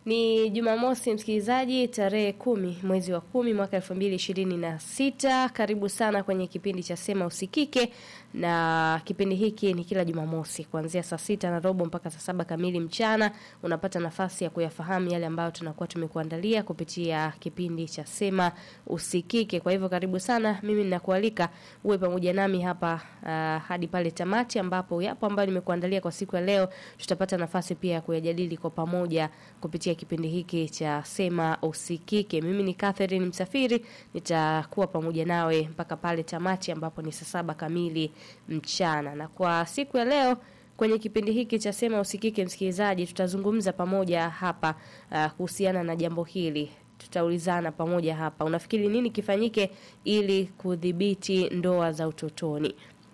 Ni Jumamosi msikilizaji, tarehe kumi mwezi wa kumi mwaka elfu mbili ishirini na sita. Karibu sana kwenye kipindi cha Sema Usikike, na kipindi hiki ni kila Jumamosi kuanzia saa sita na robo mpaka saa saba kamili mchana. Unapata nafasi ya kuyafahamu yale ambayo tunakuwa tumekuandalia kupitia kipindi cha Sema Usikike. Kwa hivyo karibu sana, mimi ninakualika uwe pamoja nami hapa uh, hadi pale tamati, ambapo yapo ambayo nimekuandalia kwa siku ya leo. Tutapata nafasi pia ya kuyajadili kwa pamoja kupitia kipindi hiki cha Sema Usikike. Mimi ni Catherine Msafiri, nitakuwa pamoja nawe mpaka pale tamati ambapo ni saa saba kamili mchana. Na kwa siku ya leo kwenye kipindi hiki cha Sema Usikike, msikilizaji, tutazungumza pamoja hapa uh, kuhusiana na jambo hili. Tutaulizana pamoja hapa, unafikiri nini kifanyike ili kudhibiti ndoa za utotoni?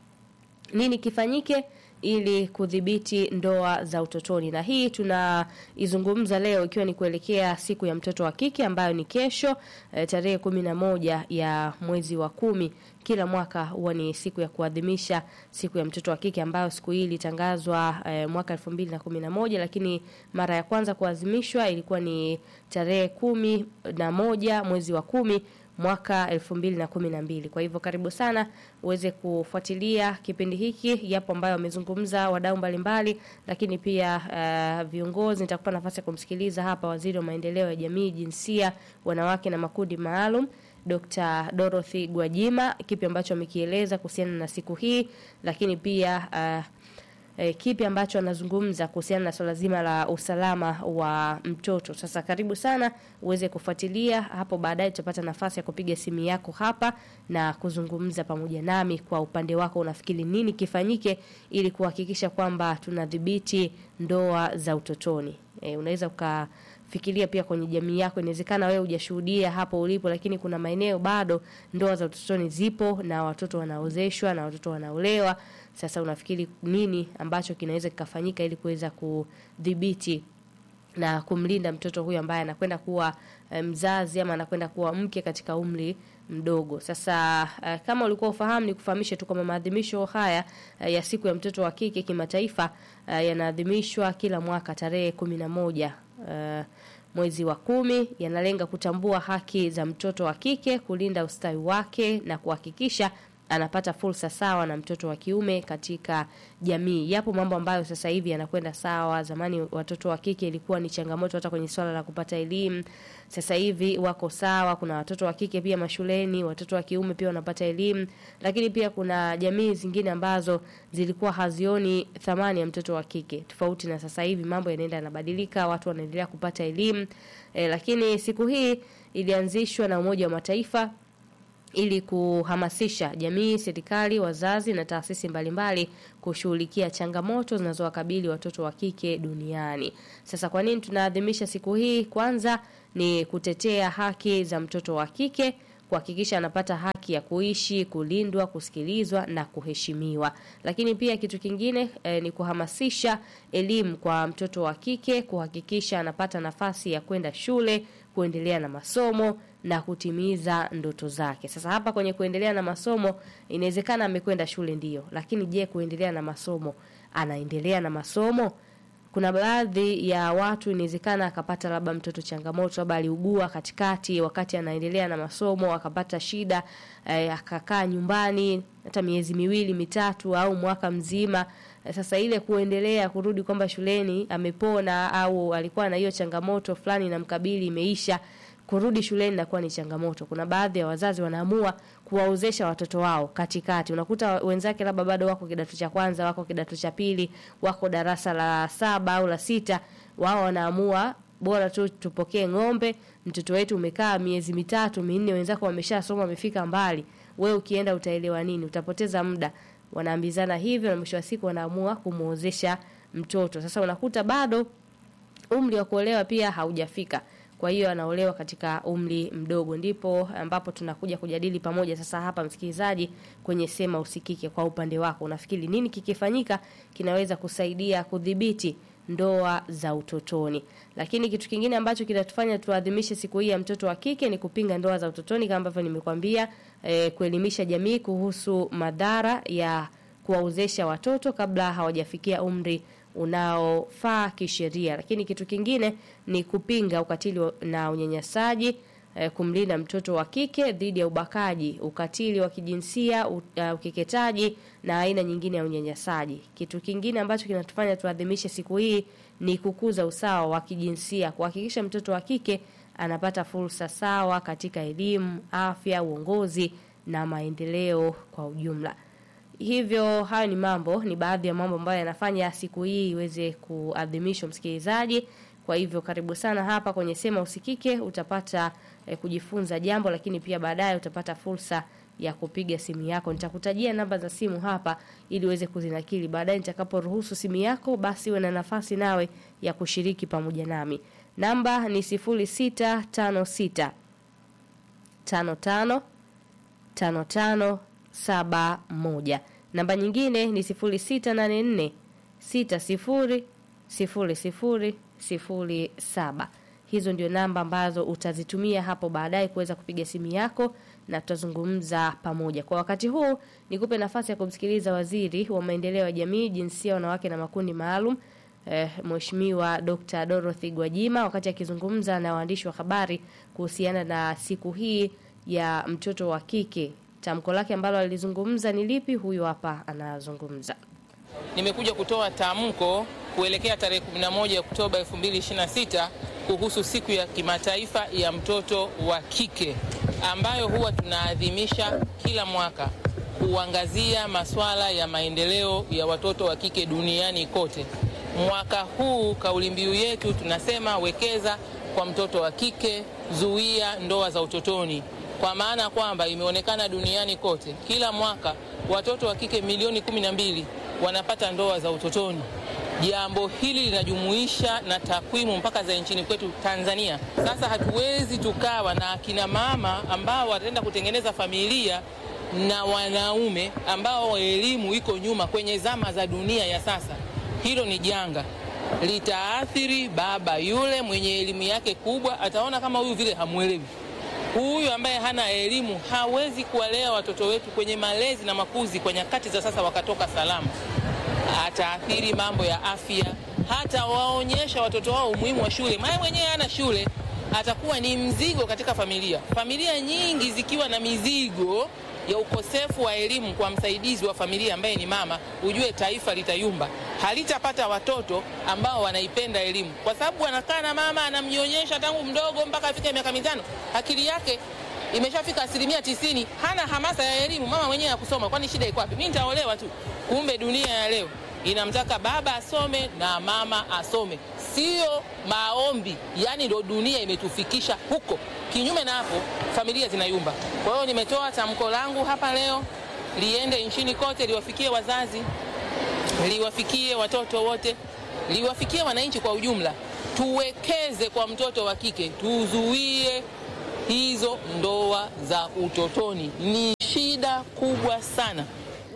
Nini kifanyike ili kudhibiti ndoa za utotoni. Na hii tunaizungumza leo ikiwa ni kuelekea siku ya mtoto wa kike ambayo ni kesho e, tarehe kumi na moja ya mwezi wa kumi. Kila mwaka huwa ni siku ya kuadhimisha siku ya mtoto wa kike ambayo siku hii ilitangazwa e, mwaka elfu mbili na kumi na moja lakini mara ya kwanza kuadhimishwa ilikuwa ni tarehe kumi na moja mwezi wa kumi mwaka elfu mbili na kumi na mbili. Kwa hivyo karibu sana uweze kufuatilia kipindi hiki, yapo ambayo wamezungumza wadau mbalimbali, lakini pia uh, viongozi. Nitakupa nafasi ya kumsikiliza hapa waziri wa maendeleo ya jamii, jinsia, wanawake na makundi maalum Dr. Dorothy Gwajima, kipi ambacho amekieleza kuhusiana na siku hii, lakini pia uh, E, kipi ambacho anazungumza kuhusiana na swala zima la usalama wa mtoto. Sasa karibu sana uweze kufuatilia hapo, baadaye tutapata nafasi ya kupiga simu yako hapa na kuzungumza pamoja nami. Kwa upande wako, unafikiri nini kifanyike ili kuhakikisha kwamba tunadhibiti ndoa za utotoni? E, unaweza uka fikiria pia kwenye jamii yako. Inawezekana wewe hujashuhudia hapo ulipo, lakini kuna maeneo bado ndoa za utotoni zipo na watoto wanaozeshwa na watoto wanaolewa. Sasa unafikiri nini ambacho kinaweza kikafanyika ili kuweza kudhibiti na kumlinda mtoto huyu ambaye anakwenda kuwa mzazi ama anakwenda kuwa mke katika umri mdogo. Sasa uh, kama ulikuwa ufahamu, ni kufahamishe tu kwamba maadhimisho haya uh, ya siku ya mtoto wa kike kimataifa uh, yanaadhimishwa kila mwaka tarehe kumi na moja uh, mwezi wa kumi. Yanalenga kutambua haki za mtoto wa kike, kulinda ustawi wake na kuhakikisha anapata fursa sawa na mtoto wa kiume katika jamii. Yapo mambo ambayo sasa hivi yanakwenda sawa. Zamani watoto wa kike ilikuwa ni changamoto hata kwenye swala la kupata elimu. Sasa hivi wako sawa. Kuna watoto wa kike pia mashuleni, watoto wa kiume pia wanapata elimu, lakini pia kuna jamii zingine ambazo zilikuwa hazioni thamani ya mtoto wa kike, tofauti na sasa hivi. Mambo yanaenda yanabadilika, watu wanaendelea kupata elimu e, lakini siku hii ilianzishwa na Umoja wa Mataifa ili kuhamasisha jamii, serikali, wazazi na taasisi mbalimbali kushughulikia changamoto zinazowakabili watoto wa kike duniani. Sasa kwa nini tunaadhimisha siku hii? Kwanza ni kutetea haki za mtoto wa kike, kuhakikisha anapata haki ya kuishi, kulindwa, kusikilizwa na kuheshimiwa. Lakini pia kitu kingine eh, ni kuhamasisha elimu kwa mtoto wa kike, kuhakikisha anapata nafasi ya kwenda shule, kuendelea na masomo na kutimiza ndoto zake. Sasa hapa kwenye kuendelea na masomo, inawezekana amekwenda shule ndio, lakini je, kuendelea na masomo, anaendelea na masomo? Kuna baadhi ya watu inawezekana akapata labda mtoto changamoto, labda aliugua katikati wakati anaendelea na masomo, akapata shida eh, akakaa nyumbani hata miezi miwili mitatu au mwaka mzima. Sasa ile kuendelea kurudi kwamba shuleni amepona au alikuwa na hiyo changamoto fulani na mkabili imeisha kurudi shuleni inakuwa ni changamoto. Kuna baadhi ya wazazi wanaamua kuwaozesha watoto wao katikati. Unakuta wenzake labda bado wako kidato cha kwanza, wako kidato cha pili, wako darasa la saba au la sita, wao wanaamua bora tu tupokee ng'ombe, mtoto wetu umekaa miezi mitatu minne, wenzako wameshasoma wamefika mbali, wewe ukienda utaelewa nini? Utapoteza muda. Wanaambizana hivyo na mwisho wa siku wanaamua kumuozesha mtoto. Sasa unakuta bado umri wa kuolewa pia haujafika kwa hiyo anaolewa katika umri mdogo. Ndipo ambapo tunakuja kujadili pamoja sasa hapa, msikilizaji, kwenye Sema Usikike. Kwa upande wako, unafikiri nini kikifanyika kinaweza kusaidia kudhibiti ndoa za utotoni? Lakini kitu kingine ambacho kinatufanya tuadhimishe siku hii ya mtoto wa kike ni kupinga ndoa za utotoni, kama ambavyo nimekwambia, eh, kuelimisha jamii kuhusu madhara ya kuwaozesha watoto kabla hawajafikia umri unaofaa kisheria. Lakini kitu kingine ni kupinga ukatili wa- na unyanyasaji eh, kumlinda mtoto wa kike dhidi ya ubakaji, ukatili wa kijinsia, u- uh, ukeketaji na aina nyingine ya unyanyasaji. Kitu kingine ambacho kinatufanya tuadhimishe siku hii ni kukuza usawa wa kijinsia, kuhakikisha mtoto wa kike anapata fursa sawa katika elimu, afya, uongozi na maendeleo kwa ujumla. Hivyo hayo ni mambo, ni baadhi ya mambo ambayo yanafanya siku hii iweze kuadhimishwa, msikilizaji. Kwa hivyo karibu sana hapa kwenye Sema Usikike, utapata eh, kujifunza jambo, lakini pia baadaye utapata fursa ya kupiga simu yako. Nitakutajia namba za simu hapa ili uweze kuzinakili. Baadaye nitakaporuhusu simu yako, basi uwe na nafasi nawe ya kushiriki pamoja nami. Namba ni 0656 55 5571. Namba nyingine ni 0684 60 00 07. Hizo ndio namba ambazo utazitumia hapo baadaye kuweza kupiga simu yako na tutazungumza pamoja. Kwa wakati huu nikupe nafasi ya kumsikiliza Waziri wa Maendeleo ya Jamii, Jinsia, Wanawake na Makundi Maalum eh, Mheshimiwa Dr. Dorothy Gwajima wakati akizungumza na waandishi wa habari kuhusiana na siku hii ya mtoto wa kike. Tamko lake ambalo alizungumza ni lipi? Huyu hapa anazungumza. Nimekuja kutoa tamko kuelekea tarehe 11 Oktoba 2026 kuhusu siku ya kimataifa ya mtoto wa kike ambayo huwa tunaadhimisha kila mwaka kuangazia masuala ya maendeleo ya watoto wa kike duniani kote. Mwaka huu kauli mbiu yetu tunasema wekeza kwa mtoto wa kike, zuia ndoa za utotoni, kwa maana kwamba imeonekana duniani kote kila mwaka watoto wa kike milioni kumi na mbili wanapata ndoa za utotoni. Jambo hili linajumuisha na takwimu mpaka za nchini kwetu Tanzania. Sasa hatuwezi tukawa na akina mama ambao wataenda kutengeneza familia na wanaume ambao elimu iko nyuma kwenye zama za dunia ya sasa. Hilo ni janga, litaathiri baba yule mwenye elimu yake kubwa, ataona kama huyu vile hamwelewi huyu ambaye hana elimu hawezi kuwalea watoto wetu kwenye malezi na makuzi kwa nyakati za sasa wakatoka salama. Ataathiri mambo ya afya, hata waonyesha watoto wao umuhimu wa shule. Maana mwenyewe hana shule, atakuwa ni mzigo katika familia. Familia nyingi zikiwa na mizigo ya ukosefu wa elimu kwa msaidizi wa familia ambaye ni mama, ujue taifa litayumba, halitapata watoto ambao wanaipenda elimu, kwa sababu anakaa na mama anamnyonyesha tangu mdogo mpaka afike miaka mitano, akili yake imeshafika asilimia tisini, hana hamasa ya elimu. Mama mwenyewe ya kusoma, kwani shida iko wapi? Mimi nitaolewa tu. Kumbe dunia ya leo inamtaka baba asome na mama asome, sio maombi. Yani ndo dunia imetufikisha huko. Kinyume na hapo, familia zinayumba. Kwa hiyo nimetoa tamko langu hapa leo, liende nchini kote, liwafikie wazazi, liwafikie watoto wote, liwafikie wananchi kwa ujumla. Tuwekeze kwa mtoto wa kike, tuzuie hizo ndoa za utotoni. Ni shida kubwa sana.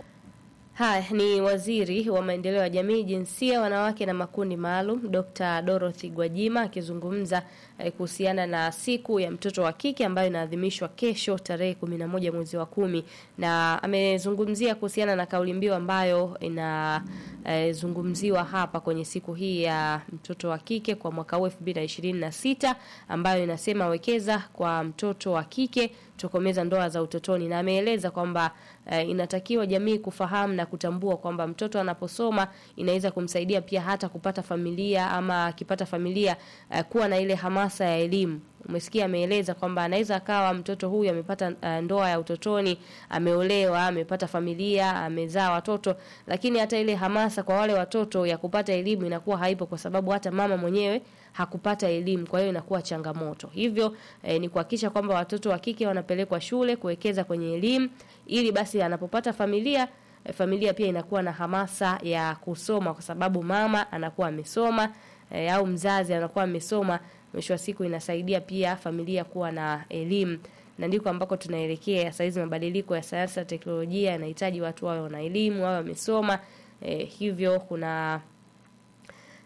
Haya ni waziri wa maendeleo ya jamii, jinsia, wanawake na makundi maalum, Dr. Dorothy Gwajima akizungumza eh, kuhusiana na siku ya mtoto wa kike ambayo inaadhimishwa kesho tarehe 11 mwezi wa kumi, na amezungumzia kuhusiana na kauli mbiu ambayo inazungumziwa hapa kwenye siku hii ya mtoto wa kike kwa mwaka huu 2026 ambayo inasema wekeza kwa mtoto wa kike tokomeza ndoa za utotoni, na ameeleza kwamba eh, inatakiwa jamii kufahamu na kutambua kwamba mtoto anaposoma inaweza kumsaidia pia hata kupata familia ama akipata familia eh, kuwa na ile hamasa ya elimu. Umesikia, ameeleza kwamba anaweza akawa mtoto huyu amepata uh, ndoa ya utotoni, ameolewa, amepata familia, amezaa watoto, lakini hata ile hamasa kwa wale watoto ya kupata elimu inakuwa haipo, kwa sababu hata mama mwenyewe hakupata elimu, kwa hiyo inakuwa changamoto. Hivyo eh, ni kuhakikisha kwamba watoto wa kike wanapelekwa shule, kuwekeza kwenye elimu, ili basi anapopata familia eh, familia pia inakuwa na hamasa ya kusoma, kwa sababu mama anakuwa amesoma eh, au mzazi anakuwa amesoma mwisho wa siku inasaidia pia familia kuwa na elimu, na ndiko ambako tunaelekea saa hizi. Mabadiliko ya sayansi na teknolojia yanahitaji watu wawe wana elimu, wawe wamesoma. Eh, hivyo kuna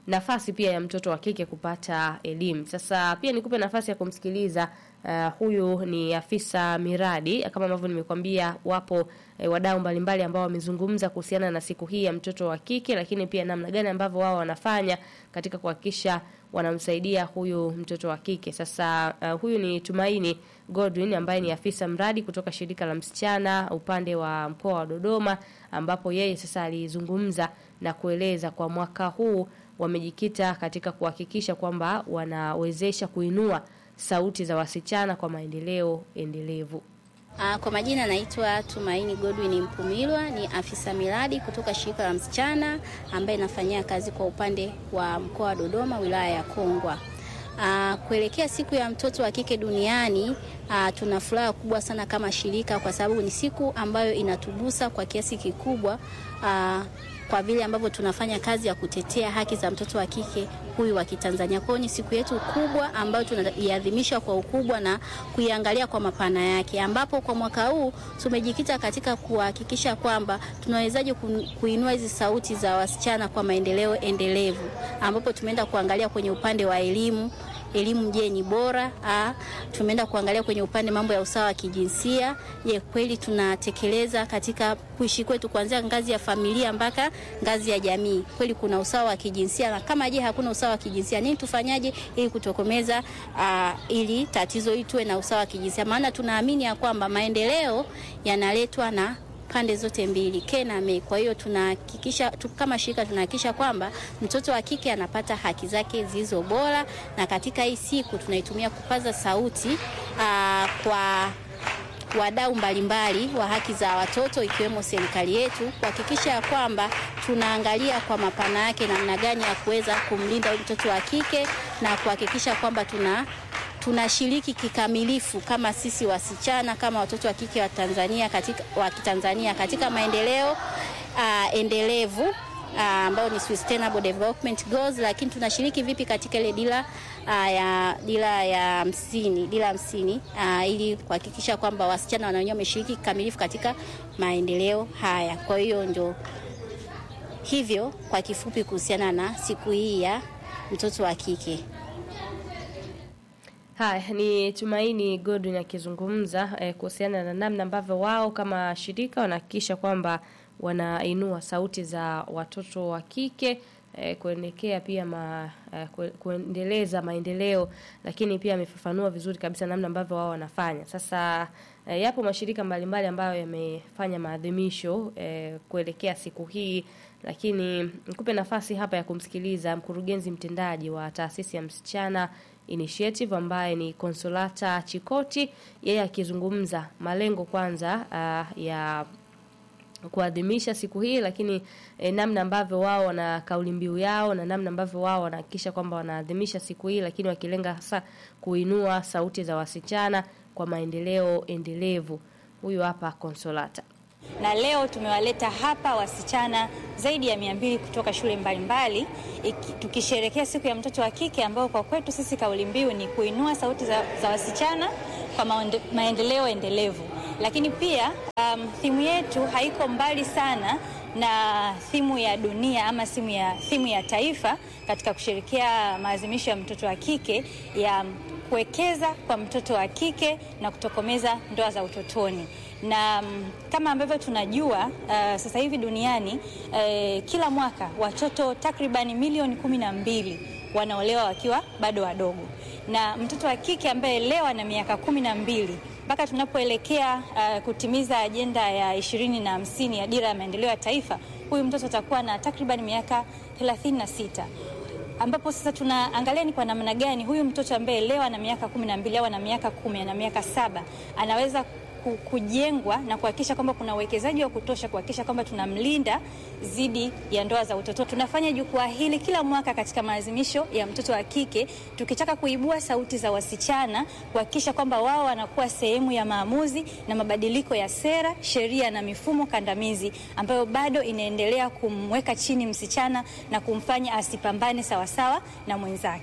nafasi pia ya mtoto wa kike kupata elimu. Sasa pia nikupe nafasi ya kumsikiliza uh, huyu ni afisa miradi kama ambavyo nimekwambia, wapo eh, wadau mbalimbali ambao wamezungumza kuhusiana na siku hii ya mtoto wa kike, lakini pia namna gani ambavyo wao wanafanya katika kuhakikisha wanamsaidia huyu mtoto wa kike. Sasa uh, huyu ni Tumaini Godwin ambaye ni afisa mradi kutoka shirika la msichana upande wa mkoa wa Dodoma, ambapo yeye sasa alizungumza na kueleza kwa mwaka huu wamejikita katika kuhakikisha kwamba wanawezesha kuinua sauti za wasichana kwa maendeleo endelevu. Uh, kwa majina naitwa Tumaini Godwin Mpumilwa, ni afisa miradi kutoka shirika la msichana ambaye nafanyia kazi kwa upande wa mkoa wa Dodoma, wilaya ya Kongwa. Uh, kuelekea siku ya mtoto wa kike duniani uh, tuna furaha kubwa sana kama shirika kwa sababu ni siku ambayo inatugusa kwa kiasi kikubwa uh, kwa vile ambavyo tunafanya kazi ya kutetea haki za mtoto wa kike huyu wa Kitanzania. Kwa hiyo ni siku yetu kubwa ambayo tunaiadhimisha kwa ukubwa na kuiangalia kwa mapana yake, ambapo kwa mwaka huu tumejikita katika kuhakikisha kwamba tunawezaje kuinua hizi sauti za wasichana kwa maendeleo endelevu, ambapo tumeenda kuangalia kwenye upande wa elimu elimu je, ni bora? Ah, tumeenda kuangalia kwenye upande mambo ya usawa wa kijinsia. Je, kweli tunatekeleza katika kuishi kwetu kuanzia ngazi ya familia mpaka ngazi ya jamii, kweli kuna usawa wa kijinsia? Na kama je, hakuna usawa wa kijinsia, nini tufanyaje ili kutokomeza ah, ili tatizo hili tuwe na usawa wa kijinsia? Maana tunaamini ya kwamba maendeleo yanaletwa na pande zote mbili ke na me. Kwa hiyo tunahakikisha tu, kama shirika tunahakikisha kwamba mtoto wa kike anapata haki zake zilizo bora, na katika hii siku tunaitumia kupaza sauti aa, kwa wadau mbalimbali wa haki za watoto ikiwemo serikali yetu kuhakikisha ya kwamba tunaangalia kwa mapana yake namna gani ya kuweza kumlinda mtoto wa kike na kuhakikisha kwamba tuna tunashiriki kikamilifu kama sisi wasichana kama watoto wa kike wa Tanzania katika, wa Kitanzania katika maendeleo uh, endelevu ambayo uh, ni sustainable development goals, lakini tunashiriki vipi katika ile dira uh, ya dira ya hamsini dira hamsini uh, ili kuhakikisha kwamba wasichana wananyoa wameshiriki kikamilifu katika maendeleo haya. Kwa hiyo ndio hivyo kwa kifupi kuhusiana na siku hii ya mtoto wa kike. Haya ni Tumaini Godwin akizungumza eh, kuhusiana na namna ambavyo wao kama shirika wanahakikisha kwamba wanainua sauti za watoto wa kike eh, kuelekea pia ma, eh, kuendeleza maendeleo, lakini pia amefafanua vizuri kabisa namna ambavyo wao wanafanya. Sasa eh, yapo mashirika mbalimbali ambayo yamefanya maadhimisho eh, kuelekea siku hii, lakini nikupe nafasi hapa ya kumsikiliza mkurugenzi mtendaji wa taasisi ya msichana Initiative ambaye ni Konsolata Chikoti, yeye akizungumza malengo kwanza uh, ya kuadhimisha siku hii, lakini eh, namna ambavyo wao wana kauli mbiu yao na namna ambavyo wao wanahakikisha kwamba wanaadhimisha siku hii, lakini wakilenga hasa kuinua sauti za wasichana kwa maendeleo endelevu. Huyu hapa Konsolata na leo tumewaleta hapa wasichana zaidi ya mia mbili kutoka shule mbalimbali tukisherekea siku ya mtoto wa kike ambao kwa kwetu sisi kauli mbiu ni kuinua sauti za, za wasichana kwa maonde, maendeleo endelevu. Lakini pia um, thimu yetu haiko mbali sana na thimu ya dunia ama thimu ya, thimu ya taifa katika kusherekea maadhimisho ya mtoto wa kike ya kuwekeza kwa mtoto wa kike na kutokomeza ndoa za utotoni na um, kama ambavyo tunajua uh, sasa hivi duniani uh, kila mwaka watoto takribani milioni kumi na mbili wanaolewa wakiwa bado wadogo, na mtoto wa kike ambaye leo ana miaka kumi na mbili mpaka tunapoelekea uh, kutimiza ajenda ya ishirini na hamsini ya dira ya maendeleo ya taifa, huyu mtoto atakuwa na takribani miaka thelathini na sita ambapo sasa tunaangalia ni kwa namna gani huyu mtoto ambaye leo ana miaka kumi na mbili au ana miaka kumi ana miaka saba anaweza kujengwa na kuhakikisha kwamba kuna uwekezaji wa kutosha kuhakikisha kwamba tunamlinda dhidi ya ndoa za utoto. Tunafanya jukwaa hili kila mwaka katika maadhimisho ya mtoto wa kike, tukitaka kuibua sauti za wasichana, kuhakikisha kwamba wao wanakuwa sehemu ya maamuzi na mabadiliko ya sera, sheria na mifumo kandamizi ambayo bado inaendelea kumweka chini msichana na kumfanya asipambane sawasawa na mwenzake.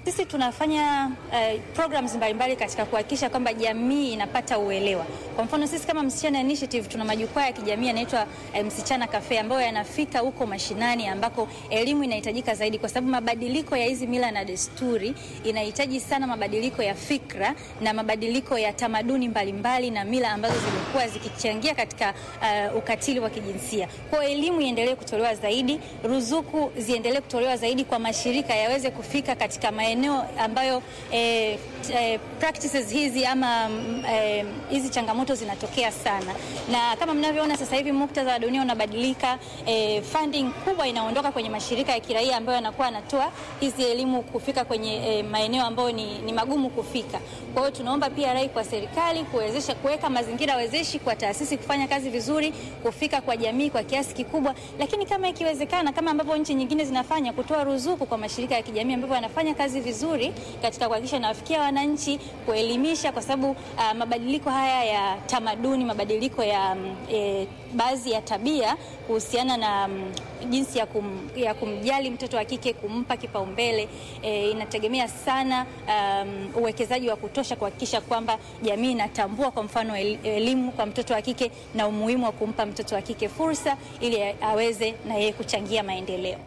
sisi tunafanya uh, programs mbalimbali katika kuhakikisha kwamba jamii inapata uelewa. Kwa mfano sisi kama Msichana Initiative tuna majukwaa ya kijamii yanaitwa uh, Msichana Cafe ambayo yanafika huko mashinani ambako elimu inahitajika zaidi, kwa sababu mabadiliko ya hizi mila na desturi inahitaji sana mabadiliko ya fikra na mabadiliko ya tamaduni mbalimbali na mila ambazo zimekuwa zikichangia katika uh, ukatili wa kijinsia. Kwa hiyo elimu iendelee kutolewa zaidi, ruzuku ziendelee kutolewa zaidi kwa mashirika yaweze kufika katika maeneo ambayo eh, eh, practices hizi ama mm, eh, hizi changamoto zinatokea sana, na kama mnavyoona sasa hivi muktadha wa dunia unabadilika. Eh, funding kubwa inaondoka kwenye mashirika ya kiraia ambayo yanakuwa yanatoa hizi elimu kufika kwenye eh, maeneo ambayo ni, ni magumu kufika. Kwa hiyo tunaomba pia rai kwa serikali kuwezesha kuweka mazingira wezeshi kwa taasisi kufanya kazi vizuri, kufika kwa jamii kwa kiasi kikubwa, lakini kama ikiwezekana, kama ambavyo nchi nyingine zinafanya, kutoa ruzuku kwa mashirika ya kijamii ambavyo yanafanya kazi vizuri katika kuhakikisha nawafikia wananchi, kuelimisha, kwa sababu uh, mabadiliko haya ya tamaduni, mabadiliko ya mm, e, baadhi ya tabia kuhusiana na mm, jinsi ya, kum, ya kumjali mtoto wa kike, kumpa kipaumbele e, inategemea sana um, uwekezaji wa kutosha kuhakikisha kwamba jamii inatambua kwa mfano el- elimu kwa mtoto wa kike na umuhimu wa kumpa mtoto wa kike fursa ili aweze na yeye kuchangia maendeleo.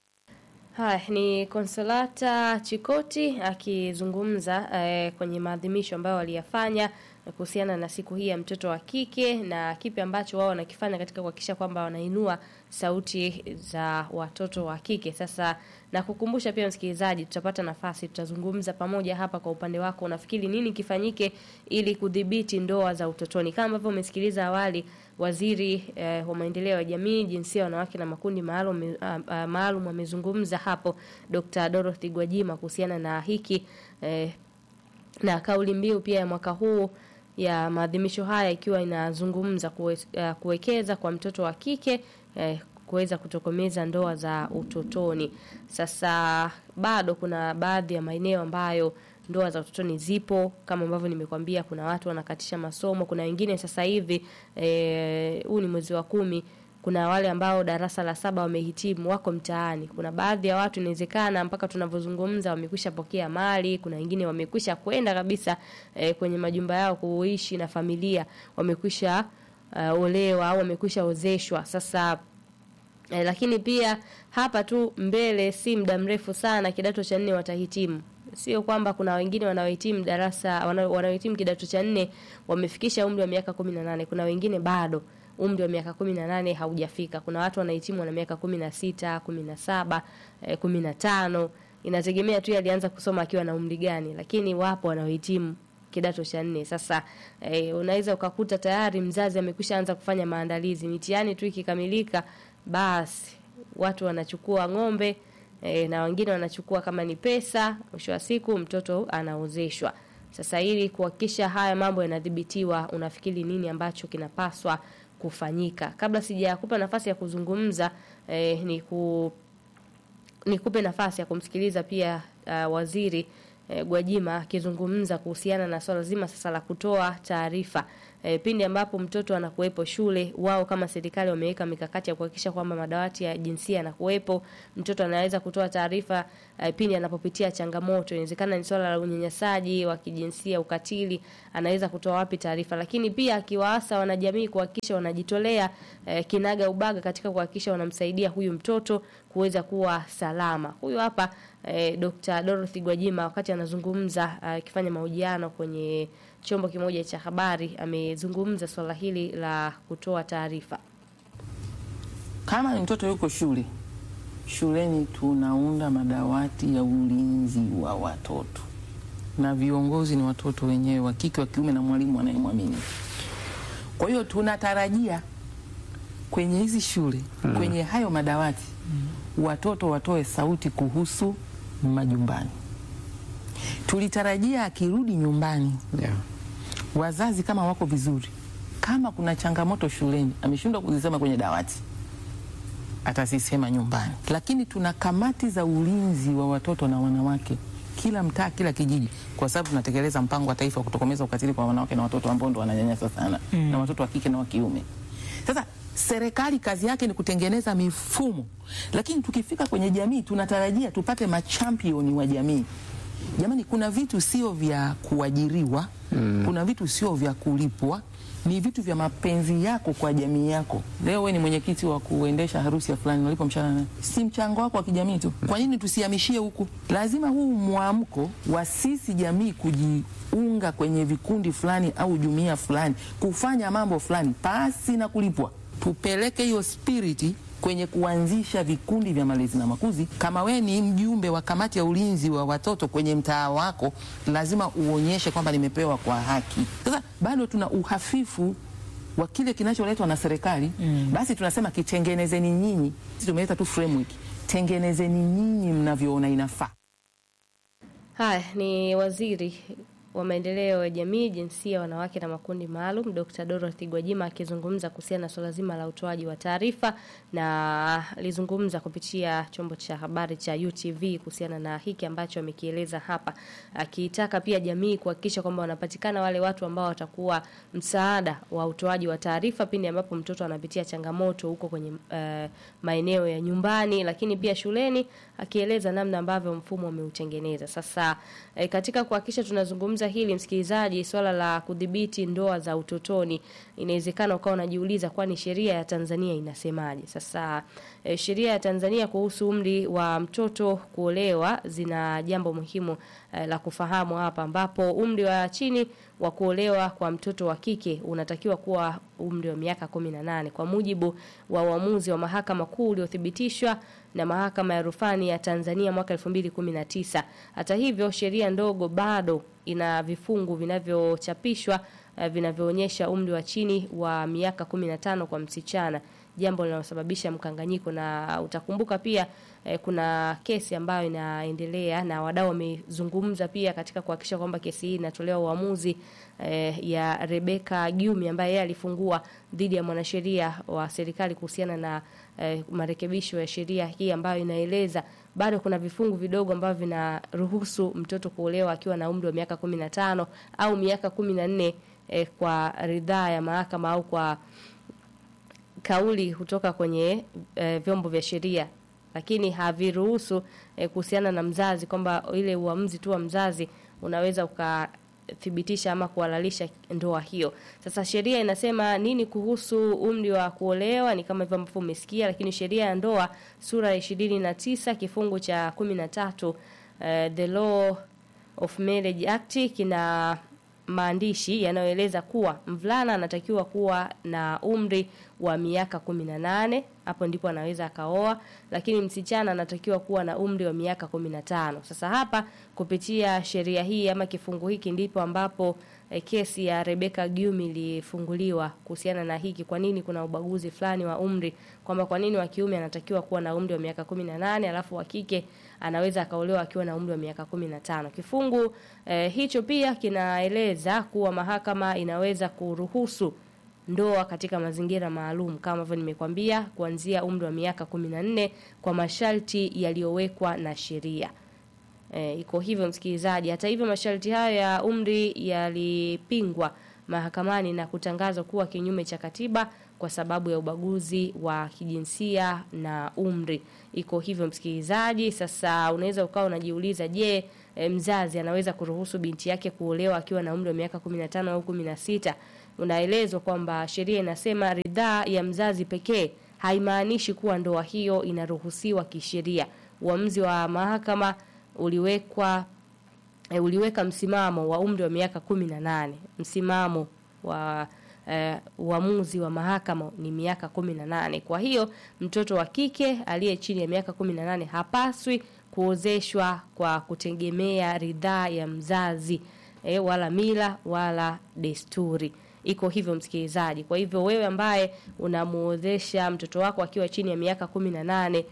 Haya ni Konsolata Chikoti akizungumza eh, kwenye maadhimisho ambayo waliyafanya kuhusiana na siku hii ya mtoto wa kike na kipi ambacho wao wanakifanya katika kuhakikisha kwamba wanainua sauti za watoto wa kike. Sasa na kukumbusha pia msikilizaji, tutapata nafasi, tutazungumza pamoja hapa. Kwa upande wako, unafikiri nini kifanyike ili kudhibiti ndoa za utotoni? Kama ambavyo umesikiliza awali, waziri eh, wa maendeleo ya jamii, jinsia, wanawake na makundi maalum uh, uh, maalum amezungumza hapo, Dr. Dorothy Gwajima kuhusiana na hiki eh, na kauli mbiu pia ya mwaka huu ya maadhimisho haya ikiwa inazungumza kuwe, uh, kuwekeza kwa mtoto wa kike eh, kuweza kutokomeza ndoa za utotoni. Sasa bado kuna baadhi ya maeneo ambayo ndoa za utotoni zipo kama ambavyo nimekwambia, kuna watu wanakatisha masomo, kuna wengine sasa hivi huu e, ni mwezi wa kumi kuna wale ambao darasa la saba wamehitimu wako mtaani. Kuna baadhi ya watu inawezekana mpaka tunavyozungumza wamekwisha pokea mali, kuna wengine wamekwisha kwenda kabisa e, kwenye majumba yao kuishi na familia, wamekwisha uh, olewa au wamekwisha ozeshwa. Sasa e, lakini pia hapa tu mbele si muda mrefu sana kidato cha nne watahitimu sio kwamba kuna wengine wanaohitimu darasa wanaohitimu kidato cha nne wamefikisha umri wa miaka kumi na nane kuna wengine bado umri wa miaka kumi na nane haujafika. Kuna watu wanahitimu na miaka kumi na sita, kumi na saba, eh, kumi na tano. Inategemea tu alianza kusoma akiwa na umri gani, lakini wapo wanaohitimu kidato cha nne. Sasa eh, unaweza ukakuta tayari mzazi amekwisha anza kufanya maandalizi, mitihani tu ikikamilika, basi watu wanachukua ng'ombe eh, na wengine wanachukua kama ni pesa, mwisho wa siku mtoto anaozeshwa. Sasa ili kuhakikisha haya mambo yanadhibitiwa, unafikiri nini ambacho kinapaswa kufanyika? Kabla sijakupa nafasi ya kuzungumza eh, ni ku nikupe nafasi ya kumsikiliza pia uh, waziri eh, Gwajima akizungumza kuhusiana na swala zima sasa la kutoa taarifa e, pindi ambapo mtoto anakuwepo shule, wao kama serikali wameweka mikakati ya kuhakikisha kwamba madawati ya jinsia yanakuwepo. Mtoto anaweza kutoa taarifa e, pindi anapopitia changamoto, inawezekana ni swala la unyanyasaji wa kijinsia, ukatili, anaweza kutoa wapi taarifa, lakini pia akiwaasa wanajamii kuhakikisha wanajitolea e, kinaga ubaga katika kuhakikisha wanamsaidia huyu mtoto kuweza kuwa salama. Huyu hapa e, Dr. Dorothy Gwajima wakati anazungumza akifanya mahojiano kwenye chombo kimoja cha habari amezungumza swala hili la kutoa taarifa. Kama ni mtoto yuko shule, shuleni tunaunda madawati ya ulinzi wa watoto, na viongozi ni watoto wenyewe wa kike, wa kiume, na mwalimu anayemwamini. Kwa hiyo tunatarajia kwenye hizi shule mm. kwenye hayo madawati mm. watoto watoe sauti kuhusu majumbani. Tulitarajia akirudi nyumbani Yeah. wazazi kama wako vizuri, kama kuna changamoto shuleni ameshindwa kuzisema kwenye dawati, atazisema nyumbani. Lakini tuna kamati za ulinzi wa watoto na wanawake kila mtaa, kila kijiji, kwa sababu tunatekeleza mpango wa taifa wa kutokomeza ukatili kwa wanawake na watoto ambao ndo wananyanyasa sana mm. na watoto wa kike na wa kiume. Sasa serikali kazi yake ni kutengeneza mifumo, lakini tukifika kwenye jamii tunatarajia tupate machampioni wa jamii Jamani, kuna vitu sio vya kuajiriwa mm. kuna vitu sio vya kulipwa, ni vitu vya mapenzi yako kwa jamii yako. Leo we ni mwenyekiti wa kuendesha harusi ya fulani, unalipa mshahara nani? Si mchango wako wa kijamii tu. Kwa nini tusihamishie huku? Lazima huu mwamko wa sisi jamii kujiunga kwenye vikundi fulani au jumuiya fulani kufanya mambo fulani pasi na kulipwa, tupeleke hiyo spiriti kwenye kuanzisha vikundi vya malezi na makuzi. Kama we ni mjumbe wa kamati ya ulinzi wa watoto kwenye mtaa wako, lazima uonyeshe kwamba nimepewa kwa haki. Sasa bado tuna uhafifu wa kile kinacholetwa na serikali mm. Basi tunasema kitengenezeni nyinyi, sisi tumeleta tu framework, tengenezeni nyinyi mnavyoona inafaa. Haya ni waziri wa maendeleo ya jamii, jinsia, wanawake na makundi maalum, Dr. Dorothy Gwajima akizungumza kuhusiana na swala zima la utoaji wa taarifa, na alizungumza kupitia chombo cha habari cha UTV kuhusiana na hiki ambacho amekieleza hapa, akitaka pia jamii kuhakikisha kwamba wanapatikana wale watu ambao watakuwa msaada wa utoaji wa taarifa pindi ambapo mtoto anapitia changamoto huko kwenye uh, maeneo ya nyumbani, lakini pia shuleni, akieleza namna ambavyo mfumo umeutengeneza. Sasa eh, katika kuhakikisha tunazungumza hili, msikilizaji, swala la kudhibiti ndoa za utotoni, inawezekana ukawa unajiuliza, kwani sheria ya Tanzania inasemaje? Sasa eh, sheria ya Tanzania kuhusu umri wa mtoto kuolewa zina jambo muhimu eh, la kufahamu hapa, ambapo umri wa chini wa kuolewa kwa mtoto wa kike unatakiwa kuwa umri wa miaka 18 kwa mujibu wa uamuzi wa mahakama kuu uliothibitishwa na mahakama ya rufani ya Tanzania mwaka 2019. Hata hivyo, sheria ndogo bado ina vifungu vinavyochapishwa uh, vinavyoonyesha umri wa chini wa miaka 15 kwa msichana, jambo linalosababisha mkanganyiko, na utakumbuka pia eh, kuna kesi ambayo inaendelea na wadau wamezungumza pia katika kuhakikisha kwamba kesi hii inatolewa uamuzi eh, ya Rebeka Gyumi ambaye yeye alifungua dhidi ya mwanasheria wa serikali kuhusiana na eh, marekebisho ya sheria hii ambayo inaeleza bado kuna vifungu vidogo ambavyo vinaruhusu mtoto kuolewa akiwa na umri wa miaka 15 au miaka 14 eh, kwa ridhaa ya mahakama au kwa kauli kutoka kwenye eh, vyombo vya sheria lakini haviruhusu eh, kuhusiana na mzazi kwamba ile uamuzi tu wa mzazi unaweza ukathibitisha ama kuhalalisha ndoa hiyo. Sasa sheria inasema nini kuhusu umri wa kuolewa? Ni kama hivyo ambavyo umesikia, lakini sheria ya ndoa sura ya ishirini na tisa kifungu cha kumi na tatu eh, the Law of Marriage Act kina maandishi yanayoeleza kuwa mvulana anatakiwa kuwa na umri wa miaka 18, hapo ndipo anaweza akaoa, lakini msichana anatakiwa kuwa na umri wa miaka 15. Sasa hapa kupitia sheria hii ama kifungu hiki ndipo ambapo eh, kesi ya Rebecca Gyumi ilifunguliwa kuhusiana na hiki, kwa nini kuna ubaguzi fulani wa umri, kwamba kwa nini wa kiume anatakiwa kuwa na umri wa miaka 18 alafu wa kike anaweza akaolewa akiwa na umri wa miaka 15. Kifungu eh, hicho pia kinaeleza kuwa mahakama inaweza kuruhusu ndoa katika mazingira maalum kama ambavyo nimekwambia, kuanzia umri wa miaka 14 kwa masharti yaliyowekwa na sheria. E, iko hivyo msikilizaji. Hata hivyo masharti hayo ya umri yalipingwa mahakamani na kutangazwa kuwa kinyume cha katiba kwa sababu ya ubaguzi wa kijinsia na umri. Iko hivyo msikilizaji. Sasa unaweza ukawa unajiuliza, je, e, mzazi anaweza kuruhusu binti yake kuolewa akiwa na umri wa miaka 15 au 16? Unaelezwa kwamba sheria inasema ridhaa ya mzazi pekee haimaanishi kuwa ndoa hiyo inaruhusiwa kisheria. Uamuzi wa mahakama uliwekwa e, uliweka msimamo wa umri wa miaka 18. Msimamo wa eh, uamuzi wa mahakama ni miaka 18. Kwa hiyo mtoto wa kike aliye chini ya miaka 18 hapaswi kuozeshwa kwa kutegemea ridhaa ya mzazi e, wala mila wala desturi. Iko hivyo msikilizaji. Kwa hivyo wewe ambaye unamuozesha mtoto wako akiwa chini ya miaka 18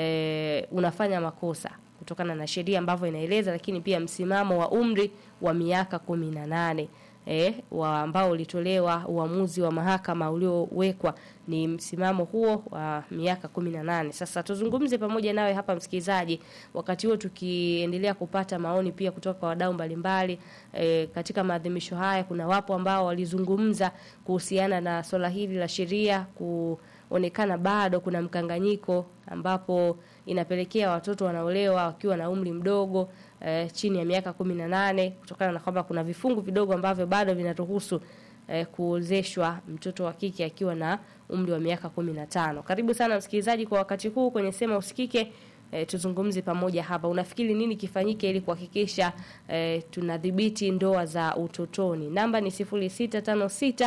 e, unafanya makosa kutokana na sheria ambavyo inaeleza, lakini pia msimamo wa umri wa miaka 18 eh, wa ambao ulitolewa uamuzi wa mahakama uliowekwa ni msimamo huo wa miaka 18. Sasa tuzungumze pamoja nawe hapa msikilizaji, wakati huo tukiendelea kupata maoni pia kutoka kwa wadau mbalimbali eh, katika maadhimisho haya. Kuna wapo ambao walizungumza kuhusiana na swala hili la sheria kuonekana bado kuna mkanganyiko ambapo inapelekea watoto wanaolewa wakiwa na umri mdogo eh, chini ya miaka kumi na nane kutokana na kwamba kuna vifungu vidogo ambavyo bado vinaruhusu eh, kuozeshwa mtoto wa kike akiwa na umri wa miaka kumi na tano. Karibu sana msikilizaji kwa wakati huu kwenye Sema Usikike. E, tuzungumze pamoja hapa. Unafikiri nini kifanyike ili kuhakikisha e, tunadhibiti ndoa za utotoni? Namba ni 0656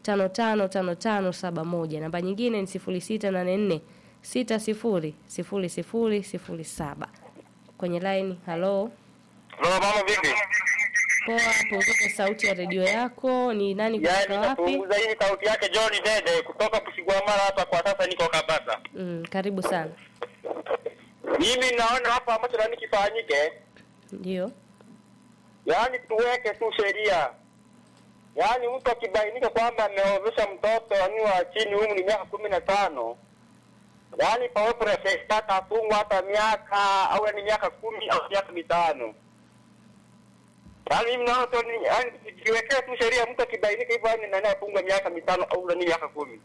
555571. Namba nyingine ni 0684 600007. Kwenye line, hello. Mama mama vipi? Poa, punguza sauti ya redio yako. Ni nani kutoka Yaani wapi? napunguza hii sauti yake John Dede kutoka Kusigwamala hapa kwa sasa niko Kabasa. Mm, karibu sana. Mimi naona hapa ambacho nani kifanyike, Ndio. yaani tuweke tu sheria. Yaani mtu akibainika kwamba ameozesha mtoto yani wa chini umri miaka kumi na tano yaani pawepo na shtaka afungwa hata miaka au ni miaka kumi au miaka mitano. Yaani mimi naona tu ni yaani tukiwekea tu sheria, mtu akibainika hivyo yani nani afungwe miaka mitano au ni miaka kumi.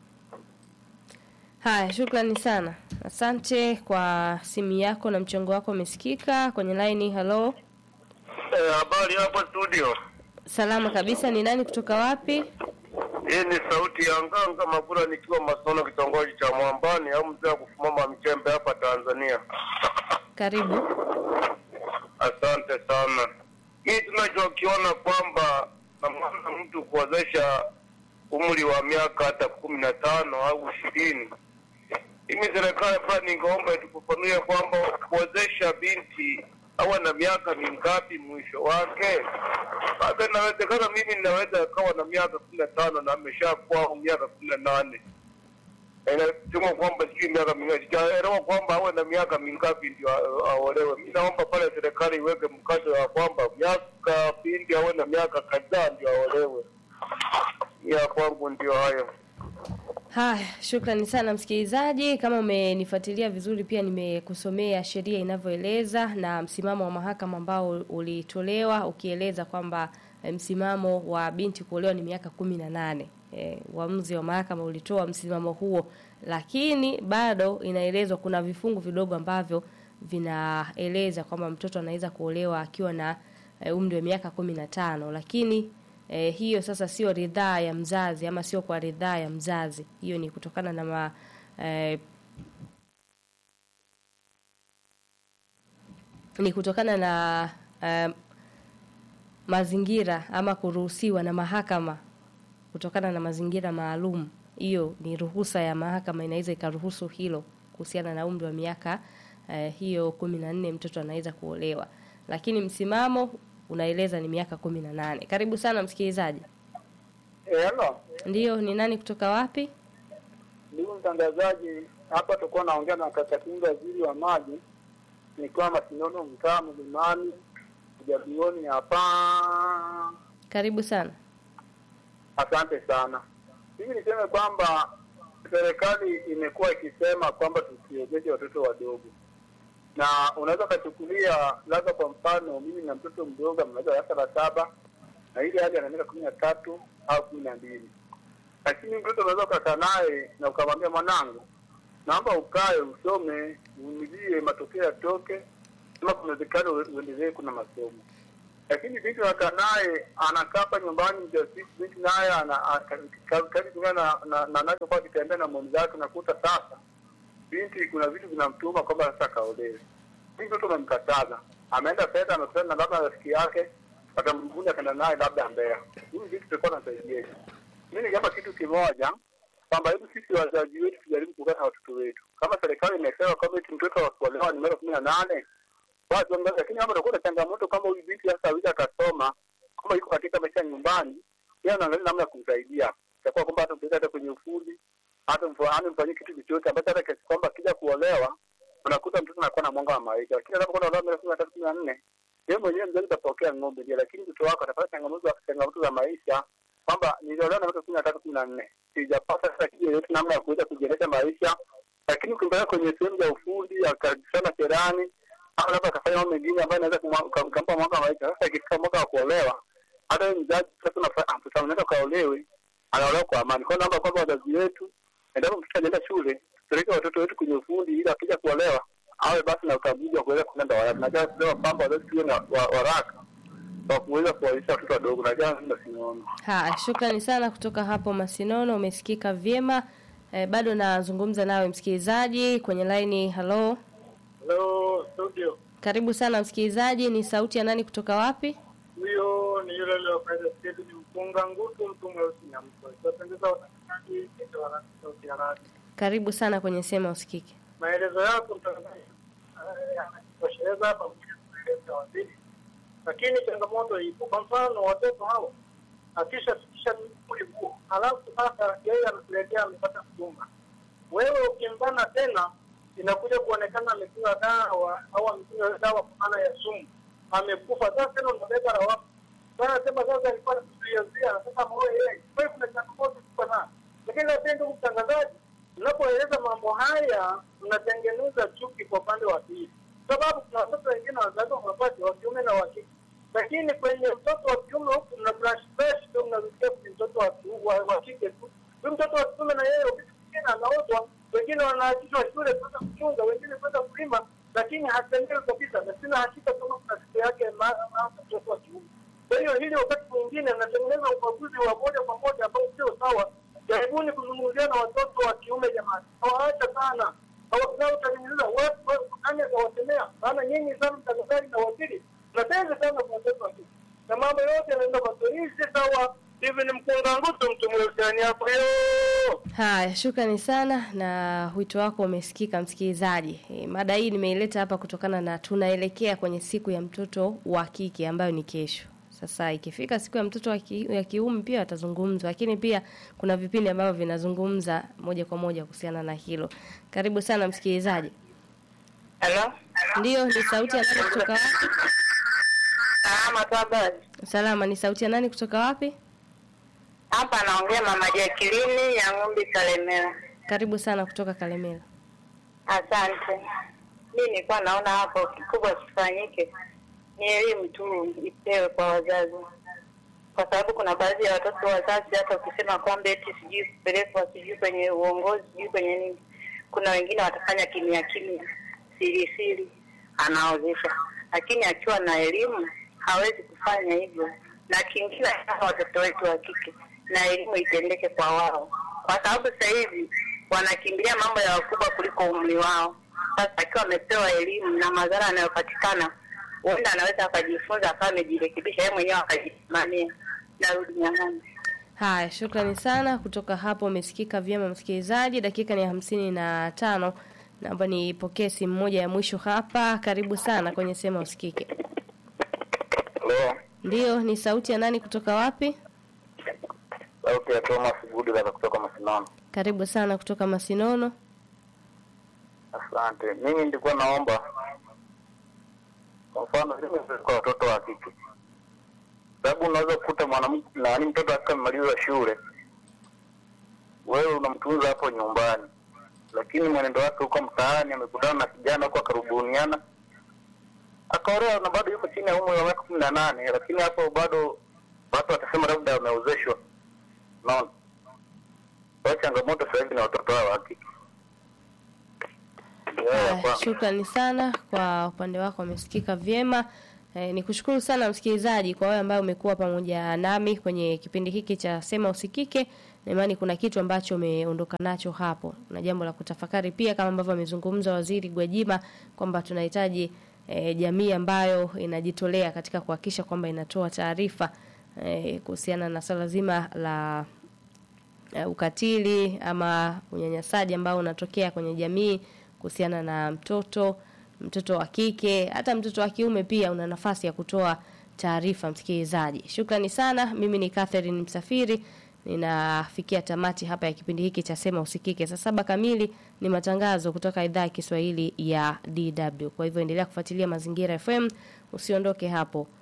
Haya, shukrani sana. Asante kwa simu yako na mchango wako umesikika kwenye line. Hello. Eh, habari hapo studio. Salama kabisa. Ni nani kutoka wapi? Hii ni sauti ya Nganga Magura nikiwa Masono kitongoji cha Mwambani au mzee wa kufumama Mchembe hapa Tanzania. Karibu. Asante sana. Hii tunachokiona kwamba namana mtu kuwezesha umri wa miaka hata kumi na tano au ishirini. Mimi serikali hapa ningeomba itufafanue kwamba kuwezesha binti awe na miaka mingapi mwisho wake. Sasa inawezekana mimi ninaweza kawa na miaka kumi na tano na ameshakuwa miaka kumi na nane inasema kwamba sijui miaka mingapi, sijaelewa kwamba awe na miaka mingapi ndio a- aolewe. Mi naomba pale serikali iweke mkazo ya kwamba miaka pindi awe na miaka kadhaa ndio aolewe. Ya kwangu ndio hayo. Haya, shukrani sana msikilizaji. Kama umenifuatilia vizuri, pia nimekusomea sheria inavyoeleza na msimamo wa mahakama ambao ulitolewa ukieleza kwamba eh, msimamo wa binti kuolewa ni miaka kumi na nane. E, uamuzi wa mahakama ulitoa msimamo huo, lakini bado inaelezwa kuna vifungu vidogo ambavyo vinaeleza kwamba mtoto anaweza kuolewa akiwa na e, umri wa miaka kumi na tano, lakini e, hiyo sasa sio ridhaa ya mzazi ama sio kwa ridhaa ya mzazi. Hiyo ni kutokana na ma, e, ni kutokana na e, mazingira ama kuruhusiwa na mahakama kutokana na mazingira maalum. Hiyo ni ruhusa ya mahakama, inaweza ikaruhusu hilo kuhusiana na umri wa miaka eh, hiyo kumi na nne mtoto anaweza kuolewa, lakini msimamo unaeleza ni miaka kumi na nane. Karibu sana msikilizaji. Hello, Ndiyo, ni nani kutoka wapi? ndugu mtangazaji, hapa tulikuwa naongea na kaka Kinga, waziri wa maji, nikiwa Masinono, mtaa Mlimani, Jabioni hapa. Karibu sana. Asante sana. Hivi niseme kwamba serikali imekuwa ikisema kwamba tusiwezeshe watoto wadogo, na unaweza ukachukulia labda, kwa mfano mimi na mtoto mdogo ameweza darasa la saba na ile hali ana miaka kumi na tatu au kumi na mbili lakini mtoto unaweza ukakaa naye na ukamwambia, mwanangu, naomba ukae usome, uvumilie, matokeo yatoke, kama kunawezekana ue- uendelee kuna masomo. Lakini binti unakaa naye anakaa hapa nyumbani mjasiku, binti naye ana- a- ka- ka- kazi kulingana na na- na anavyokuwa akitembea na mwoni zake, unakuta sasa binti kuna vitu vinamtuma kwamba sasa kaolewe. Hii mtoto umemkataza, ameenda fedha, amekutana na labda rafiki yake, akamvuni akaenda naye labda Mbeya. Huyu binti tulikuwa nasaidia mi ningeomba kitu kimoja kwamba hebu sisi wazazi wetu tujaribu kukaa na watoto wetu. Kama serikali imesema kwamba eti mtoto wa kuolewa ni miaka kumi na nane basi waangalie, lakini kama utakuwa na changamoto kama huyu binti sasa hawezi akasoma, kama yuko katika maisha ya nyumbani, yeye anaangalia namna ya kumsaidia, itakuwa kwamba hata mpeleka hata kwenye ufundi, hata mfa- hata mfanyie kitu chochote ambacho hata kiasi kwamba akija kuolewa unakuta mtoto anakuwa na mwanga wa maisha, lakini anapokuwa anaolewa miaka kumi na tatu kumi na nne yeye mwenyewe mzazi utapokea ng'ombe ndio, lakini mtoto wako atapata changamoto changamoto za maisha kwamba niliolewa na miaka kumi na tatu kumi na nne sijapata sasa kitu yoyote namna ya kuweza kujiendesha maisha, lakini ukimpeleka kwenye sehemu za ufundi akasana cherani au labda akafanya mambo mengine ambayo inaweza kumwa- uka- ukampa mwaka wa maisha. Sasa ikifika mwaka wa kuolewa, hata wewe mzazi sasa unafa- ah, mtoto unaenda ukaolewe, anaolewa kwa amani. Kwa hiyo naomba kwamba wazazi wetu, endapo mtoto ajaenda shule, tupeleke watoto wetu kwenye ufundi ili akija kuolewa awe basi na ukaguzi wa kuweza kuenda waraka. Najua kusema kwamba wazazi tuwe na wa- waraka wa kuweza kuwalisha watoto wadogo. Najua mimi sinaona. Haya, shukrani sana kutoka hapo Masinono, umesikika vyema. Eh, bado nazungumza nawe msikilizaji kwenye laini. Halo, Hello studio, karibu sana msikilizaji. Ni sauti ya nani kutoka wapi? huyo ni yule yule wa Faida State, ni mpunga ngutu, mtu mweusi na mtu tunapendeza watangazaji kitu wa sauti ya radio. Karibu sana kwenye sema usikike. maelezo yako mtangazaji eh, yanatosheleza pamoja na maelezo ya waziri, lakini changamoto ipo. Kwa mfano watoto hao akishafikisha umri huo, halafu sasa yeye anatuletea amepata mjumba, wewe ukimbana tena inakuja kuonekana amekunywa dawa au amekunywa dawa kwa maana ya sumu, amekufa. Sasa tena unabeba lawama sasa, sema sasa alikuwa anakuzuiazia, sasa moyo yeye. Kwa hiyo kuna changamoto kubwa sana, lakini nasema ndugu mtangazaji, mnapoeleza mambo haya mnatengeneza chuki kwa upande wa pili, sababu kuna watoto wengine wazazi wa mapacha wa kiume na wa kike, lakini kwenye mtoto wa kiume huku mna flash flash tu mnarudia kwenye mtoto wa kiu- wa wa kike tu. Huyu mtoto wa kiume na yeye wakati mwingine anaozwa, wengine wanaachishwa shule kwenda kuchunga, wengine kwenda kulima, lakini hatendewi kabisa, na sina hakika kama kuna siku yake ma- ma- mtoto wa kiume. Kwa hiyo hili wakati mwingine mnatengeneza ubaguzi wa moja kwa moja ambao sio sawa. Jaribuni kuzungumzia na watoto wa kiume jamani, hawaacha sana hawazao utatengeneza watu wa- nani atawasemea? Maana nyinyi sana mtangazaji na waziri mnatenga sana kwa watoto wa kike na mambo yote yanaenda kwa hii si sawa. Hivi ni mkunga ngutu mtu mweusiani hapo hiyo Haya, shukrani sana na wito wako umesikika msikilizaji. E, mada hii nimeileta hapa kutokana na tunaelekea kwenye siku ya mtoto wa kike ambayo ni kesho. Sasa ikifika siku ya mtoto wa ki, ya kiume pia atazungumzwa, lakini pia kuna vipindi ambavyo vinazungumza moja kwa moja kuhusiana na hilo. Karibu sana msikilizaji. Halo, Ndiyo, ni sauti ya nani kutoka wapi? salama tu habari. Salama, ni sauti ya nani kutoka wapi? Hapa anaongea mama Jacqueline ya Ng'ombe Kalemera. Karibu sana kutoka Kalemera. Asante. Mi nilikuwa naona hapo kikubwa kifanyike ni elimu tu ipewe kwa wazazi, kwa sababu kuna baadhi ya watoto wazazi, hata ukisema kwamba eti sijui kupelekwa sijui kwenye uongozi sijui kwenye nini, kuna wengine watafanya kimya kimya, siri siri, anaozesha, lakini akiwa na elimu hawezi kufanya hivyo. Na kingine hasa watoto wetu wa kike, na elimu itendeke kwa wao, kwa sababu sasa hivi wanakimbilia mambo ya wakubwa kuliko umri wao. Sasa akiwa amepewa elimu na madhara yanayopatikana, huenda anaweza akajifunza akawa amejirekebisha yeye mwenyewe akajisimamia. Narudi nyang'ani. Haya, shukrani sana. Kutoka hapo umesikika vyema msikilizaji. Dakika ni hamsini na tano. Naomba nipokee simu moja ya mwisho hapa. Karibu sana kwenye sema usikike. Hello, Ndiyo, ni sauti ya nani kutoka wapi? sauti ya Thomas Gudi kaka kutoka Masinano. Karibu sana kutoka Masinono. Asante. Mimi nilikuwa naomba kwa mfano mimi kwa watoto wa kike, sababu unaweza kukuta mwanamke na ni mtoto akika amemaliza shule, wewe unamtunza hapo nyumbani, lakini mwenendo wake huko mtaani, amekutana na kijana huko akarubuniana, akaolewa na bado yuko chini ya umri wa miaka kumi na nane, lakini hapo bado watu watasema labda ameozeshwa. Unaona, kwa hiyo changamoto sasa hivi ni watoto hao wa kike. Ndio ya Haya, kwanza. shukrani sana kwa upande wako, umesikika vyema. E, ni kushukuru sana msikilizaji kwa wewe ambaye umekuwa pamoja nami kwenye kipindi hiki cha Sema Usikike. Na imani kuna kitu ambacho umeondoka nacho hapo na jambo la kutafakari pia, kama ambavyo amezungumza Waziri Gwajima kwamba tunahitaji e, jamii ambayo inajitolea katika kuhakikisha kwamba inatoa taarifa e, kuhusiana na swala zima la uh, ukatili ama unyanyasaji ambao unatokea kwenye jamii kuhusiana na mtoto mtoto wa kike hata mtoto wa kiume pia una nafasi ya kutoa taarifa msikilizaji shukrani sana mimi ni Catherine Msafiri ninafikia tamati hapa ya kipindi hiki cha sema usikike saa saba kamili ni matangazo kutoka idhaa ya Kiswahili ya DW kwa hivyo endelea kufuatilia mazingira FM usiondoke hapo